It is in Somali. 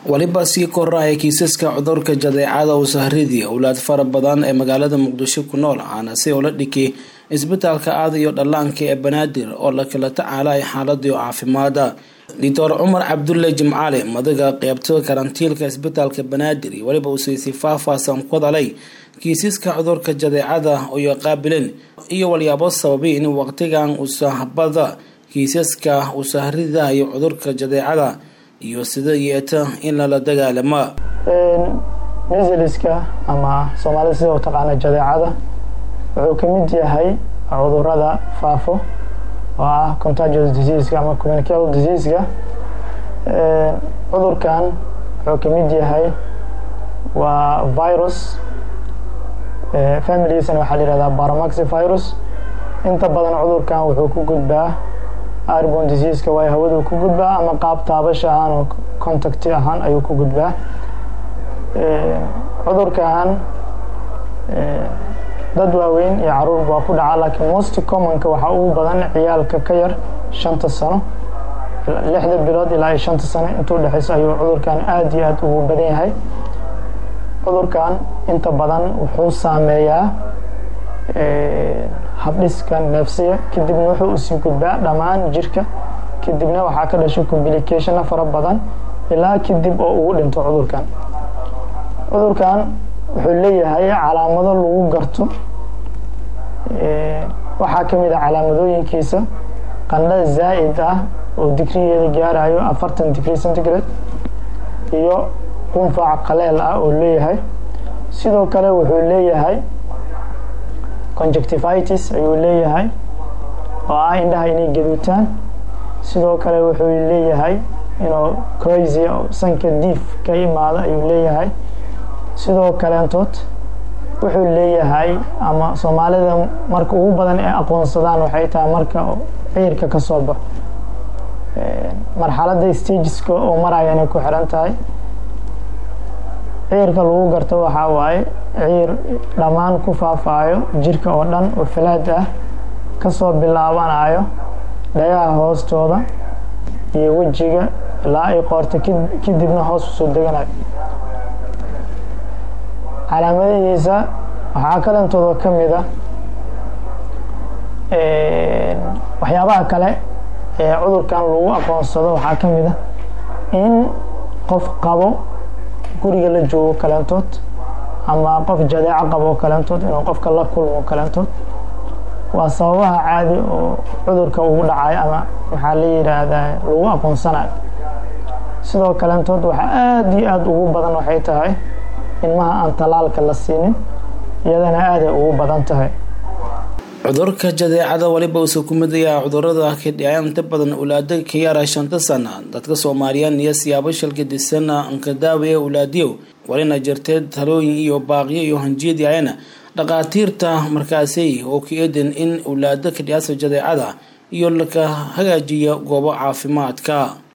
weliba sii koraya kiisaska cudurka jadeecada usahridii owlaad fara badan ee magaalada muqdisho ku nool ahaana si ula dhikay isbitaalka aada iyo dhallaanka ee banaadir oo la kala tacaalay xaaladii caafimaada doctor cumar cabdulle jimcaale madaga qeybta karantiilka isbitaalka banaadir iyo weliba usiisi faahfaahsan ku hadalay kiisaska cudurka jadeecada iyo qaabileen iyo walyaabo sababay in waqtigan usahbada kiisaska usahrida iyo cudurka jadeecada iyo sida yeeta in lala dagaalama misiliska ama soomaalida sida u taqaana jadeecada wuxuu ka mid yahay cudurada faafo oo ah contagious diseaska ama communicable diseaska cudurkan wuxuu ka mid yahay waa virus familigiisana waxaa la yihahdaa baramaxi virus inta badan cudurkan wuxuu ku gudbaa arbon diseaska waayo hawadu ku gudbaa ama qaab taabasha ahaan oo contacti ahaan ayuu ku gudbaa cudurkan dad waaweyn iyo caruur waa ku dhacaa laakiin most commonka waxaa ugu badan ciyaalka ka yar shanta sano lixda bilood ilaa iyo shanta sano intuu dhexeyso ayuu cudurkan aada iyo aada ugu badan yahay cudurkan inta badan wuxuu saameeyaa habdhiska neefsiga kadibna wuxuu usii gudbaa dhammaan jirka kadibna waxaa ka dhashay complicationna fara badan ilaa kadib oo ugu dhinto cudurkan cudurkan wuxuu leeyahay calaamado lagu garto waxaa ka mid ah calaamadooyinkiisa qandha zaa'id ah oo digrigeeda gaarayo afartan digrie centigrade iyo qunfac qaleel ah oo leeyahay sidoo kale wuxuu leeyahay conjectivitis ayuu leeyahay oo ah indhaha inay gaduutaan sidoo kale wuxuu leeyahay inuu crazy sanka diif ka imaado ayuu leeyahay sidoo kaleentood wuxuu leeyahay ama soomaalida marka ugu badan ee aqoonsadaan waxay tahay marka ciirka ka soo baxo marxaladda stageska oo maraya inay ku xiran tahay ciirka lagu garto waxaa waaye ciir dhammaan ku faafaayo jirka oo dhan oo falaad ah kasoo bilaabanayo dhagaha hoostooda iyo wejiga ilaa ay qoorta kadibna hoos usoo deganayo calaamadihiisa waxaa kalentooda ka mid a waxyaabaha kale ee cudurkan lagu aqoonsado waxaa ka mid a in qof qabo guriga la joogo kaleentood ama qof jadeeco qabo kaleentood inuu qofka la kulmo kaleentood waa sababaha caadi oo cudurka ugu dhacayo ama maxaa la yidhaahdaa lagu aqoonsanayo sidoo kaleentood waxaa aada iyo aada ugu badan waxay tahay ilmaha aan talaalka la siinin iyadana aaday ugu badan tahay cudurka jadeecada weliba uuse ku mid yaha cudurada kadhicay inta badan ulaada ka yara shanta sana dadka soomaaliyeed iyo siyaabo shalgadisana anka daawaya ulaadiyow walina jirtee talooyin iyo baaqyo iyo hanjiyadayana dhaqaatiirta markaasi oo ka eedan in ulaada kadhicaasa jadeecada iyo laka hagaajiya goobo caafimaadka